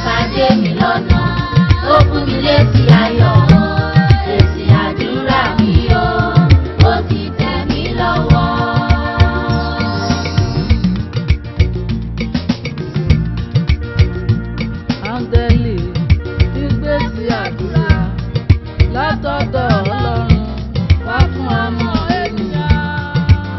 pàdé mi lọ́nà ó fún mi létí ayọ̀ èsì àdúrà mi o ó ti tẹ̀ mí lọ́wọ́. áńgẹ́lì gbígbé sí àdúrà látọ̀dọ̀ ọlọ́run wá fún ọmọ ènìyàn.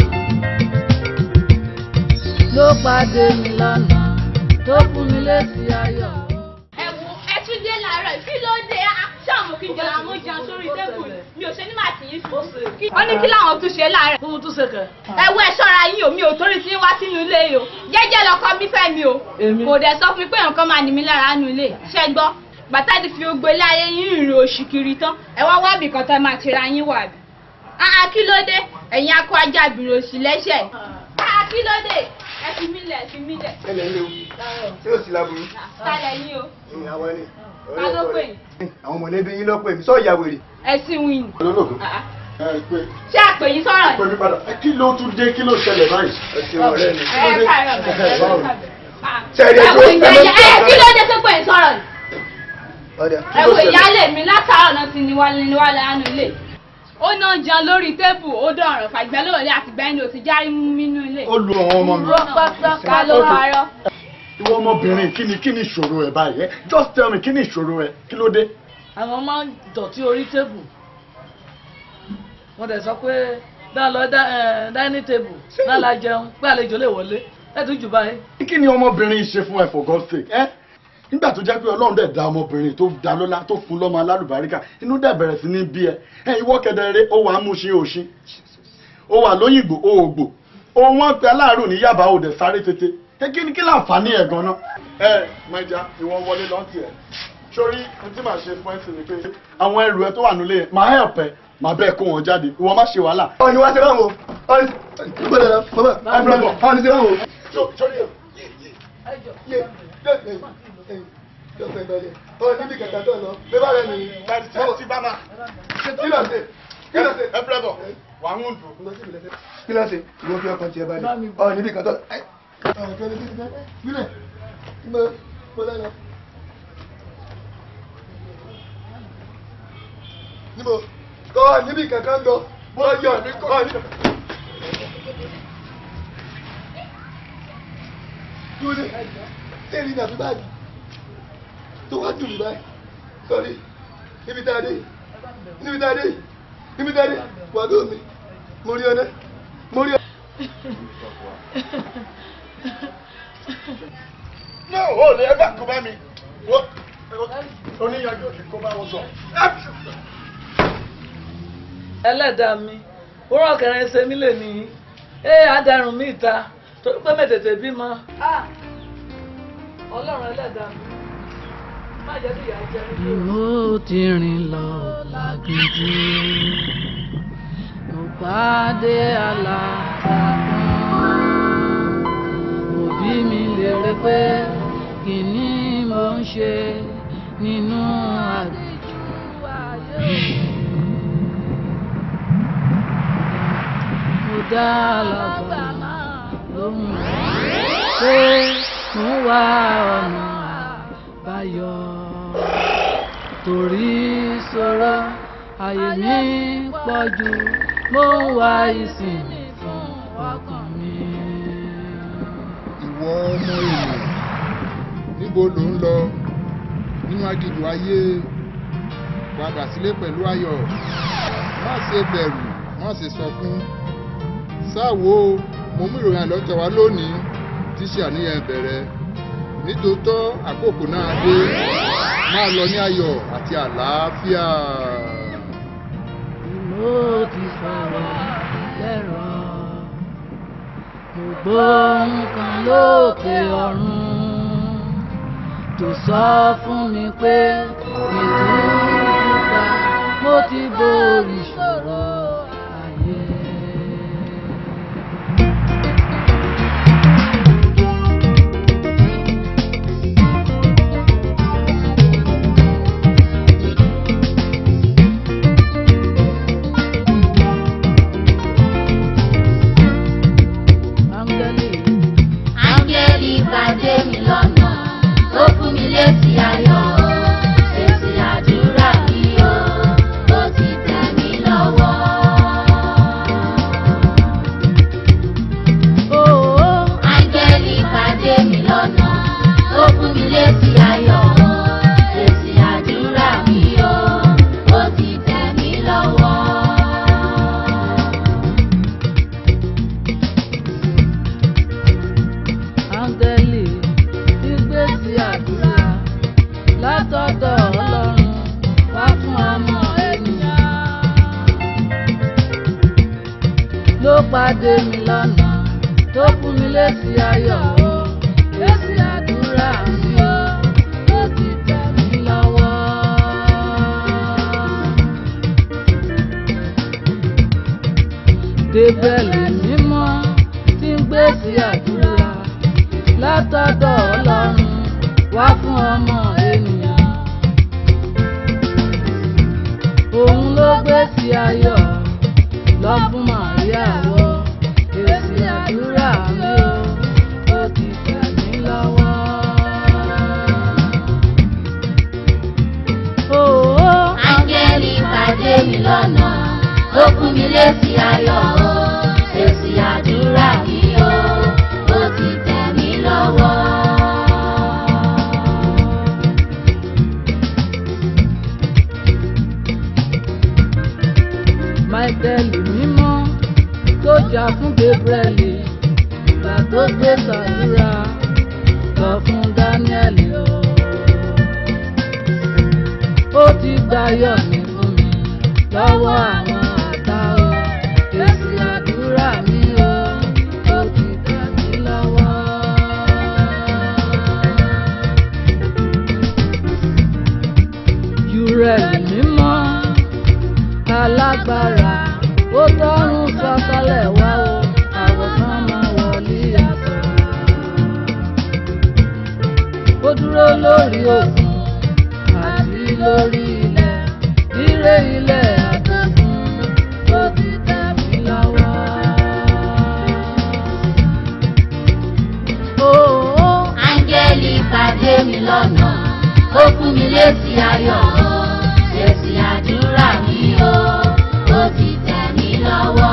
ló pàdé mi lọ́nà tó fún mi lésì ayọ̀. ẹ wo ẹ tún dé làárọ̀ kí ló dé ṣáàmù kí n jẹ àwọn oúnjẹ sórí tébùlù mi ò ṣe ní màá tì í sùn. wọ́n ní kí làwọn tún ṣe láàárọ̀. fún tún ṣe kẹ. ẹ wo ẹ ṣọ́ra yín o mi ò torí tí ń wá sínú ilé yìí o jẹ́jẹ́ lọkọ mi fẹ́ mi o Èmi? kò dẹ̀ sọ fún mi pé nǹkan máa nì mí lára nínú ilé ṣẹ́ gbọ́ bàtà ti fi gbogbo ilé ayé yín rìn oṣù kiri tán ẹ wá wá bìkan tán máa tira yín wà bí. àá kí ló dé ẹ̀yin akọ ajá bìrì òsì lẹ́sẹ̀ àá kí ló dé ẹ fi mí lẹ̀ fi mí lẹ̀ ẹlẹ ń léwu tí ó sì láburú. sálẹ̀ yín o àwọn ẹni. ká ló pè yín àwọn mọ̀lẹ́bí yín ló pè mí sọ ìyá wèrè. ẹ̀sìn wíìn olólùkọ́ Ah, ẹ pé ṣé àpè yín sọ̀rọ̀ pé mi padà ẹ kí ló tún dé kí ló ṣẹlẹ̀ báyìí. ẹ ṣe ọ̀rẹ́ mi. ẹ káàárọ̀ bẹ̀rẹ̀ ẹ Báwo? káàárọ̀. Ah, Ṣẹ̀rí ẹ wo ẹjọ́- ìyá- ẹ ẹ ló- kí ló dé tó pè é sọ̀rọ̀ yìí? ọ̀dà ẹ wo ìyáálé mi látàárọ̀ náà ti níwálé níwálé ánú ilé ó náà jẹun lórí tébù ó dọ̀rọ̀ fàgbẹ́ lóòrè àtìgbà ẹni ò ti járí mú nínú ilé. ó lu àwọn ọmọ mi. rọ pátá ká ló parọ́. ìwọ ọmọbìnrin kí ni kí ni ìṣòro ẹ báyìí ẹ just tell me kí ni ìṣòro ẹ kí ló dé. àwọn máa ń dọ̀tí orí tébù wọ́n dẹ̀ sọ pé dáa lọ dá ẹ dining table náà la jẹun pé àlejò lè wọlé ẹ tún jù báyìí. kí ni ọmọbìnrin yìí ṣe fún ẹ for God's sake ẹ nígbà tó jẹ́ pé Ọlọ́run dẹ̀ da ọmọbìnrin tó da lọ́lá tó fún lọ́mọ alálùbáríkà inú dẹ̀ bẹ̀rẹ̀ sí ní bí ẹ ẹ ìwọ kẹdẹrẹ ó wà á mú ṣe òṣin ó wà lóyìnbó ó ògbò ó wọ́n pe aláàrù ní yàbá ó dẹ̀ sáré tètè ẹ kí ni kí láǹfààní ẹ gan-an. ẹ mẹja ìwọ wọlé lọ́ntì ẹ sórí ohun tí màá ṣe fún ẹ sì ni pé àwọn ẹrù ẹ tó wà nílé yẹn máa help ẹ máa bẹ́ẹ̀ kó wọn jáde ìwọ má ṣe wàhálà. ọ ni wá sí báwo ọ ni gbọ́dọ̀ lọ bàbá ọ ni sí báwo. Só- sórí ẹ yé yé yé ọ níbi kẹta tó lọ bí bá rẹ nìyí. tí bá máa kí ló ṣe kí ló ṣe. ẹ fẹ́ bọ̀ wà ń dùn. kí ló ṣe ìwọ fi ọkàn tiẹ̀ balẹ̀ ọ níbi kẹta lọ. ọ kẹlẹ bí ti fẹ́ nílẹ̀ mo mo lẹ́nu. níbo kọ́ níbi kankan lọ bọ́yọ̀ ọ ní. Dúró tẹ́lẹ̀ ní àfi báyìí tó wá dùn mí báyìí sọ́rí níbi tá a dé yìí níbi tá a dé yìí níbi tá a dé yìí wà ló mi mo rí ọ náà mo rí ọ. No, ó lè ẹgbẹ́ kó bá mi. Wọ́n oníyanjú òkè kó bá wọn sọ. ẹlẹ́dàá mi wúrọ̀ kẹrin ṣe mí lè ní ẹ adarun mi ìta torí pé mẹ́tẹ̀ẹ̀tẹ̀ bímọ. ọlọ́run ẹlẹ́dàá mi má jẹ́ kí ìyá jẹ mí. mo ti rìn lọ lágídí mo pàdé aláta kan òbí mi lérè pé kí ni mo ń ṣe nínú àgbèjì ayé. mo dá lọ́gbà lóhùn pé mo wá ọ̀nà àbáyọ torí sọ̀rọ̀ ayé mi pọ̀ jù mo ń wá ìsinmi fún ọkàn mi. ìwọ ọmọ èèyàn níbo ló ń lọ nínú aginjù ayé padà sílé pẹ̀lú ayọ̀ má ṣe bẹ̀rù má ṣe sọkún sáwo mo mú ìròyìn àlọ́ tẹ̀ wá lónìí tí ṣe àníyàn bẹ̀rẹ̀ nítòótọ́ àkókò náà dé máa lọ ní ayọ̀ àti àlàáfíà. mo ti sọ̀rọ̀ lẹ́rọ̀ mo gbọ́ nǹkan lókè ọ̀run tó sọ fún mi pé ìdúrà mo ti borí ìṣòro ayé. áńgẹ́lì áńgẹ́lì pàdé mi lọ́nà ó fún mi létí pàdé mi lọ́nà tó fún mi lésì ayọ̀ o lésì àdúrà mi o ó ti tẹ̀ mí lọ́wọ́. Débẹ̀lì mímọ́ tí ń gbé sí àdúrà látọ̀dọ̀ Ọlọ́run wá fún ọmọ ènìyàn. Òun ló gbé sí ayọ̀ lọ fún Màríà wọ èsì àdúrà mi o ó ti tẹ̀ mí lọ́wọ́. Òó Áńgẹ́lì pàdé mi lọ́nà, ó fún mi lésì ayọ̀ o, èsì àdúrà mi o, ó ti tẹ̀ mí lọ́wọ́. Máíkẹ́lì mímọ́ tó jà fún Gabrieli ìgbà tó gbé sàdúrà lọ fún Dáníẹ́lì o. Ó ti gbáyọ̀ mi fún mi lọ́wọ́ àwọn ọ̀tá o. Èsì àdúrà mi o, ó ti tẹ̀ mí lọ́wọ́. Júrẹ́lì mímọ́ alágbára ó tọrùn sọ̀kalẹ̀ wá o àwòsàn máa wọlé àtọ̀. ó dúró lórí òkun àti lórí ilẹ̀ ire ilẹ̀ àtẹ̀kùn ó ti tẹ̀ mí lọ́wọ́. Òó Áńgẹ́lì pàdé mi lọ́nà, ó fún mi lésì ayọ̀ o, èsì àdúrà mi o, ó ti tẹ̀ mí lọ́wọ́.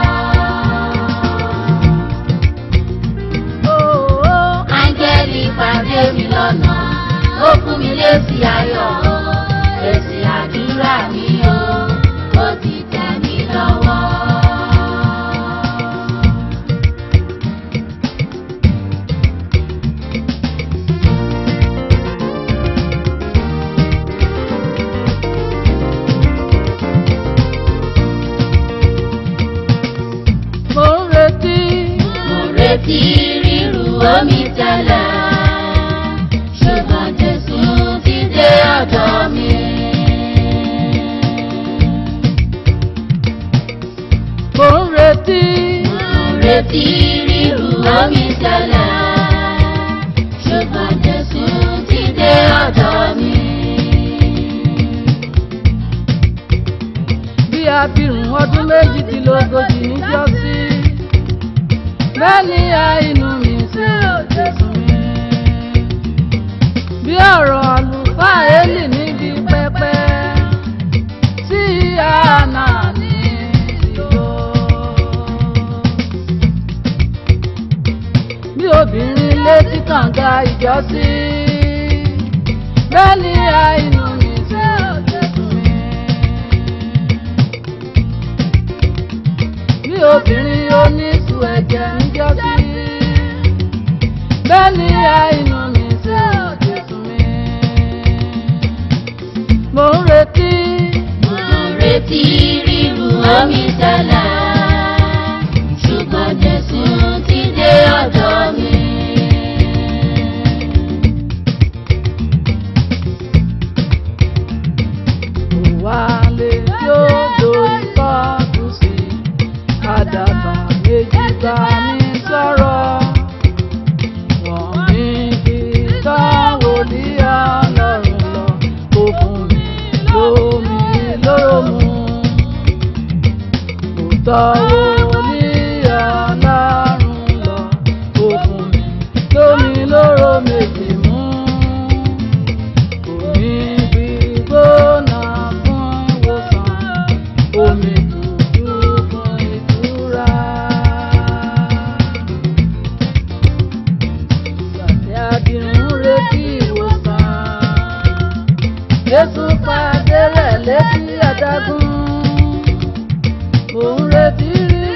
òó Áńgẹ́lì pàdé mi lọ́nà, ó fún mi lésì ayọ̀ o, èsì àdúrà mi o, ó ti tẹ̀ mí lọ́wọ́. mo ń retí. Mo retí ríru omi tẹ́lẹ̀, ṣùgbọ́n Jésù ti dé ọ̀dọ̀ mi. mo ń retí. Mo retí ríru omi tẹ́lẹ̀, ṣùgbọ́n Jésù ti dé ọ̀dọ̀ mi. bí abirùn ọdún méjìdínlógójì níjọ́sí bẹ́ẹ̀ni àìnú mi ṣe Jésù mi. bí ọ̀rọ̀ àlùfáà Élì níbi pẹpẹ tí àná ní ìlò. bí obìnrin létí kànga ìjọ́sí bẹ́ẹ̀ni àìnú mi ṣe Jésù mi. bí obìnrin oníṣu ẹ̀jẹ̀ níjọ́sí. bẹ́ẹ̀ ni àìnú mi ṣe Jésù mi. mo ń retí. Mo retí ríru omi tẹ́lẹ̀, ṣùgbọ́n Jésù ti dé ọ̀dọ̀ mi. Wálé tí ó dorí kọ́ọ̀tù sí. Àdàbà méjì bá mi sọ̀rọ̀. Wọ́n mi fi táwọn ní ọlọ́run lọ. Kò fún mi lómi lóró mu. Kò tọ́wọ́ ní ọlọ́run lọ. Kò fún mi lómi lóró méjì mú. Omi gbígbóná fún ìwòsàn, omi tútù fún ìtura. Gbàtí adirun retí ìwòsàn, Jésù pàdé rẹ̀ létí adágún. Òun retí rí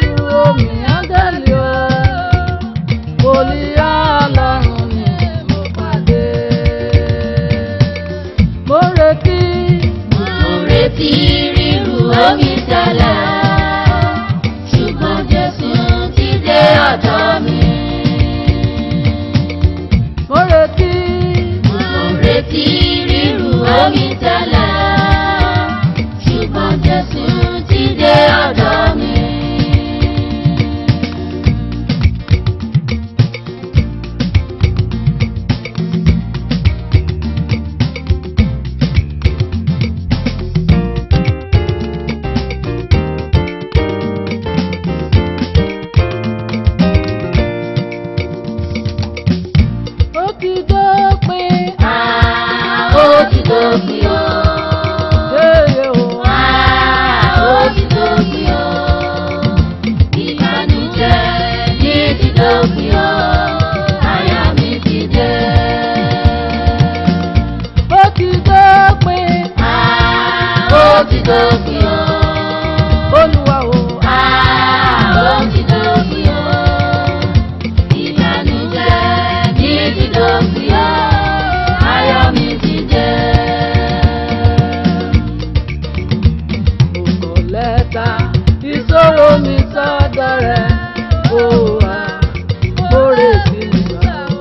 mẹ́ta ìṣòro mi sọ́dọ̀ rẹ̀ ó wà kórè sí mi gbà ó.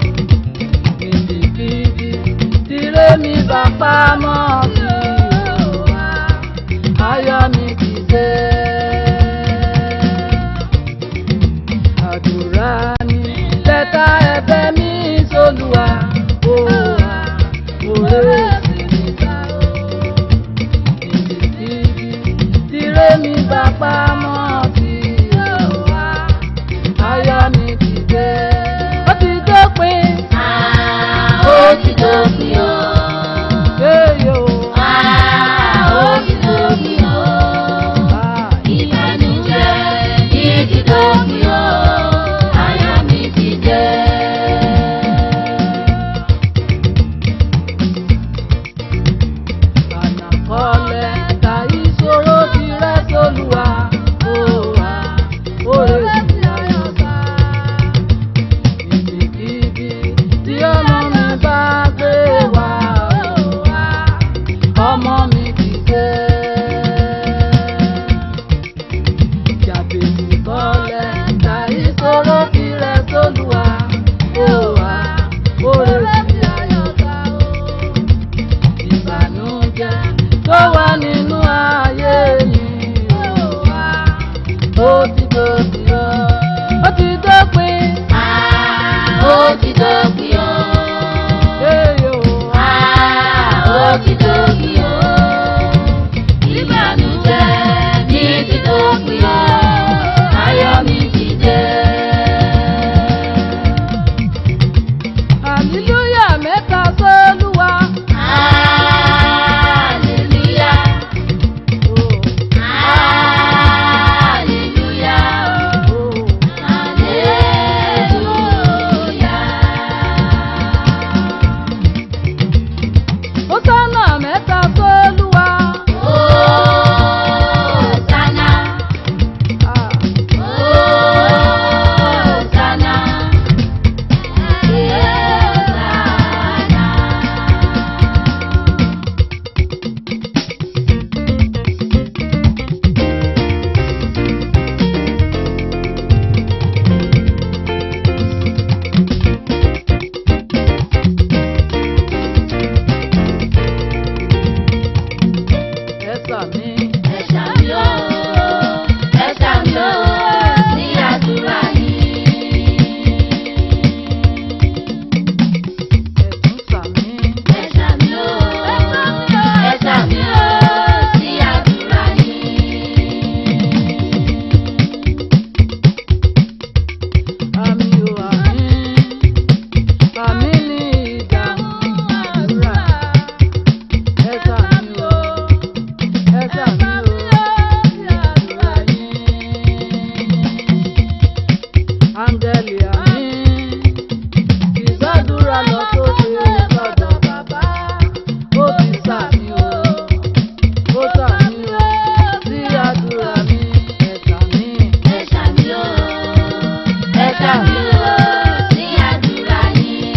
Kìdìkìdì tìrẹ mi bá pamọ́ sí ó wà ayọ̀ mi ti dé. Àdúrà ni lẹ́tà ẹ̀bẹ̀ mi sólùwà ó wà kórè sí mi gbà ó tìrẹ mi bá pamọ́ sí ọ̀wá ayọ̀ mi ti dé. ó ti dópin ó ti dópin o. léyò ó ti dópin o. ìbànújẹ́ ní ti dópin o. ayọ̀ mi ti dé. ànàkọ́lẹ̀ ta ìṣòro tìrẹ sólùwà ó wà òrè sí ayọ̀ bá. ibikíbi tí ọmọ mi bá gbé wá ó wà ọmọ mi ti dé. Jàbèjì kọ́lẹ̀ ta ìṣòro tìrẹ sólùwà ó wà òrè sí ayọ̀ bá ó ìbànújẹ́ tó wà nínú ayé mi ó wá ó ti dópin ó ó ti dópin ó ti dópin o. èyí ó ó ti dópin o. ìbànújẹ́ ní ti dópin o. ayọ̀ mi ti dé. hallelujah mẹ́ta sólúwa Hallelujah. ó Hallelujah. ó Hallelujah. ó sọ́nà mẹ́ta sólúwa Hosanna. Ah, Hosanna. Hosanna. ẹ̀sà mi Ẹ ṣàmì o, ẹ ṣàmì o, sí àdúrà yìí. ẹ̀tún sàmí Ẹ ṣàmì o, ẹ ṣàmì o, sí àdúrà yìí. àmì ò àmì àmì ní ìdáhùn àdúrà ẹ̀sà mi ò ẹ̀sà mi ò sí àdúrà yín. áńgẹ́lì àmì ìgbàdúrà lọ sókè sọ́dọ̀ bàbá ó ti sàmì ò ó sàmì ò sí àdúrà mi ẹ̀sà mi. Ẹ ṣàmì o, ẹ ṣàmì o, sí àdúrà yìí.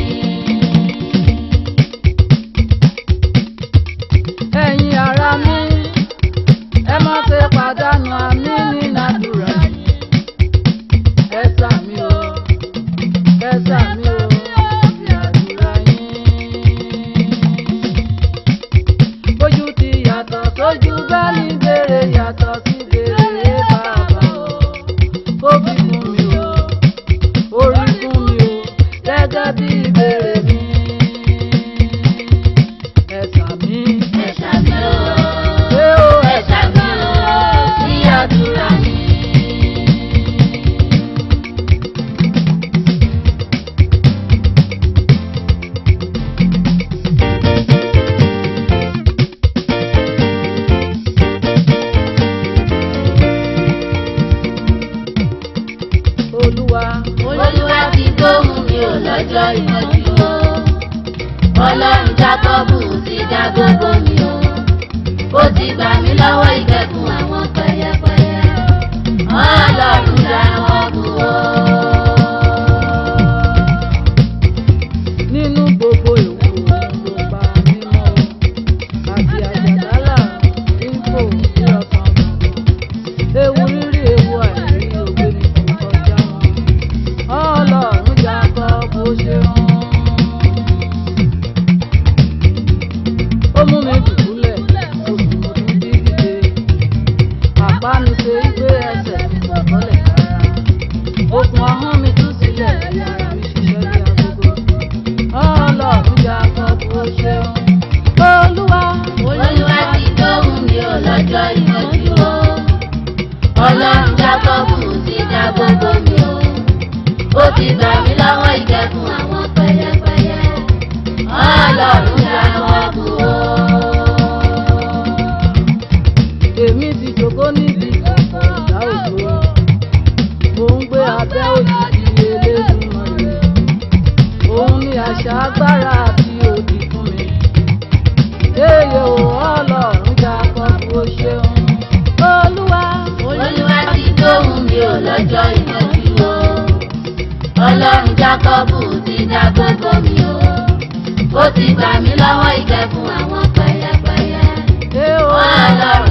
ẹ̀yin ará mi ẹ má ṣe pàdánù àmì nínú àdúrà yìí ẹ sàmì o ẹ sàmì o sí àdúrà yìí. bójú ti yàtọ̀ sójú bẹ́ẹ̀ni béèrè yàtọ̀ sí béèrè bàbá o ó fi fún mi o ó rí fún mi o gẹ́gẹ́ bí ìbéèrè mi ẹ sàmì. Ẹ ṣàmì o, Ṣé o ẹ ṣàmì o, sí àdúrà yìí. Olúwa Olúwa ti gbóhùn mi ò lọ́jọ́ ìmọ̀jú o. Ọlọ́run Jákọ́bù ti dá gbogbo mi o. Ó ti gbà mí lọ́wọ́ ìgbẹ́kùn àwọn pẹyẹpẹyẹ. Ọlọ́run Jákọ́bù o. nínú gbogbo ìwò ló pa mímọ́ o àti àjàdálà rífò sí ọkàn mi. lọ́jọ́ ìmọ̀jú o. ọlọ́run jákọ́bù ti dá gbogbo mi o. ó ti gbà mí lọ́wọ́ ìkẹ́kùn àwọn pẹyẹpẹyẹ. ọlọ́run jákọ́bù o. èmi ti jòkó níbi ìkọ̀kọ̀ ọ̀dà òjò mò ń gbé abẹ́ òjijì Elédùmarè òun ni àṣà agbára àti òdì fún mi èyí ò ọlọ́run Jákọ́bù ó ṣeun olúwa olúwa ti dóhùn mi ò lọ́jọ́ ìmọ̀jú o. ọlọ́run jákọ́bù ti dá gbogbo mi o. ó ti gbà mí lọ́wọ́ ìkẹ́kùn àwọn pẹyẹpẹyẹ. ẹ ò ọlọ́run